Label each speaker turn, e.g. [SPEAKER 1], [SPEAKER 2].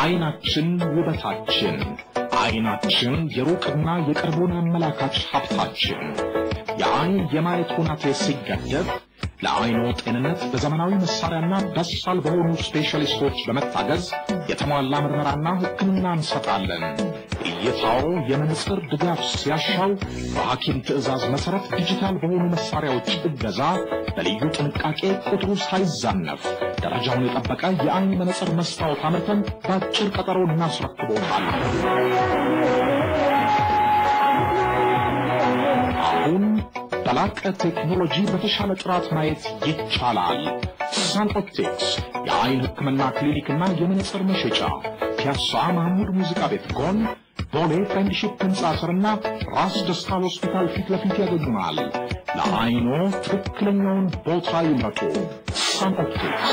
[SPEAKER 1] አይናችን ውበታችን፣ አይናችን የሩቅና የቅርቡን አመላካች ሀብታችን። የአይን የማየት ሁናቴ ሲገደብ ለአይኖ ጤንነት በዘመናዊ መሳሪያና በሳል በሆኑ ስፔሻሊስቶች በመታገዝ የተሟላ ምርመራና ሕክምና እንሰጣለን። እይታው የመነጽር ድጋፍ ሲያሻው በሐኪም ትዕዛዝ መሠረት ዲጂታል በሆኑ መሳሪያዎች እገዛ በልዩ ጥንቃቄ ቁጥሩ ሳይዛነፍ ደረጃውን የጠበቀ የአይን መነጽር መስታወት አምርተን በአጭር ቀጠሮ እናስረክቦታለን። አሁን በላቀ ቴክኖሎጂ በተሻለ ጥራት ማየት ይቻላል። ሳን ኦፕቲክስ የአይን ሕክምና ክሊኒክና የመነጽር መሸጫ ፒያሳ ማህሙድ ሙዚቃ ቤት ጎን ቦሌ ፍሬንድሺፕ ህንፃ ስርና ራስ ደስታ ሆስፒታል ፊት ለፊት ያገኙናል። ለአይኖ ትክክለኛውን ቦታ ይምረጡ። ሳን ኦፕቲክስ